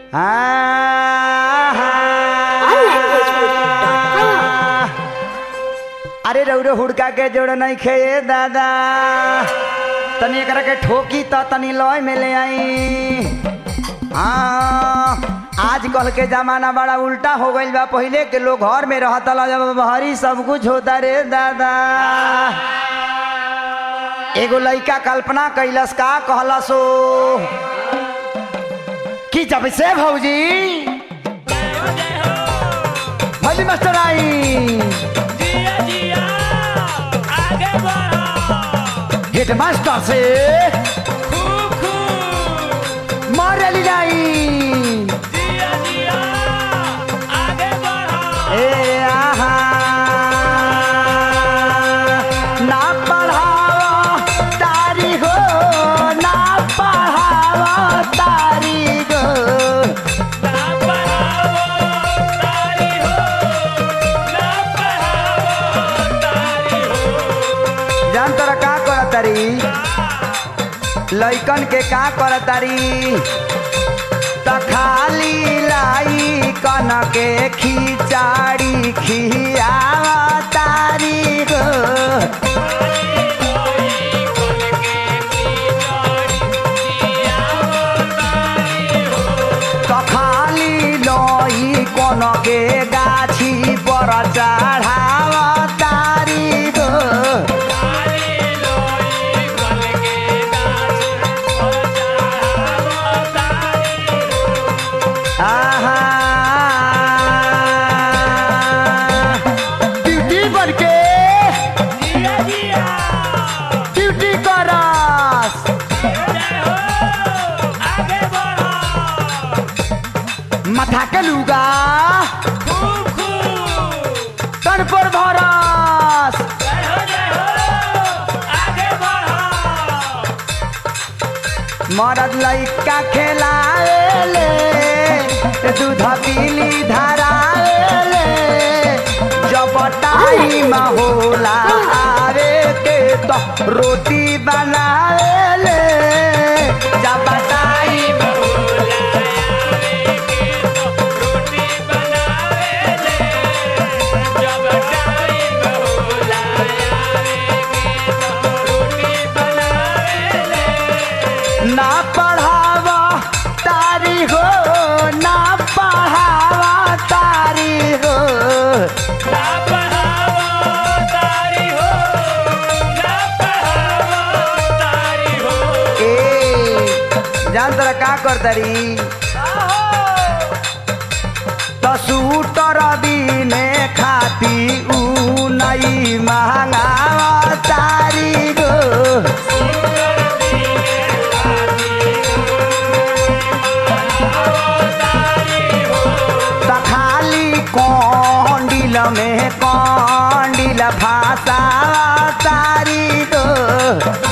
अरे रौरो हुड़का के जोड़ नहीं खे दादा तनी एकरा के ठोकी त तनी लय में ले आई हाँ आजकल के जमाना बड़ा उल्टा हो गईल बा पहिले के लोग घर में रहता ला जब बहरी सब कुछ होता रे दादा एगो लइका कल्पना कैलस का कहलसो कि जब से भौजी भौजी मास्टर आई जिया जिया आगे बढ़ो हेड मास्टर से खूब खूब मारली जाई जिया जिया आगे बढ़ो ए आहा ना पढ़ावा तारी हो ना पढ़ावा तारी गो ना पढ़ावो तारी हो ना पढ़ावो तारी हो जान तोरा का करत तारी लइकन के का करत तारी त खाली लाई कन के खिचाड़ी खियावा तारी गो त खाली लई कन के गाछी पर चढ़ावा तारी गो आहा ड्यूटी बन के जिया जिया ड्यूटी करस जय हो आगे बढ़ो माथा के लुगा खूब खूब तन पर भरस जय हो जय हो आगे बढ़ो मरद लइका खेलाएले दूध पीली धराएले जब टाइम होला आवे के तो रोटी बनाएले जब टाइम रोटी बनावेले जब टाइम होला आवे के तो रोटी बनावेले ना पढ़ावा तारी हो ना पढ़ावा तारी हो ना पढ़ावो तारी हो ना पढ़ावो तारी हो ए जान तोरा का कर तारी तो सूटर बिने खाती ऊ नहीं महंगावा तारी गो त खाली कौंडिल में कौंडिल भाषा तारी गो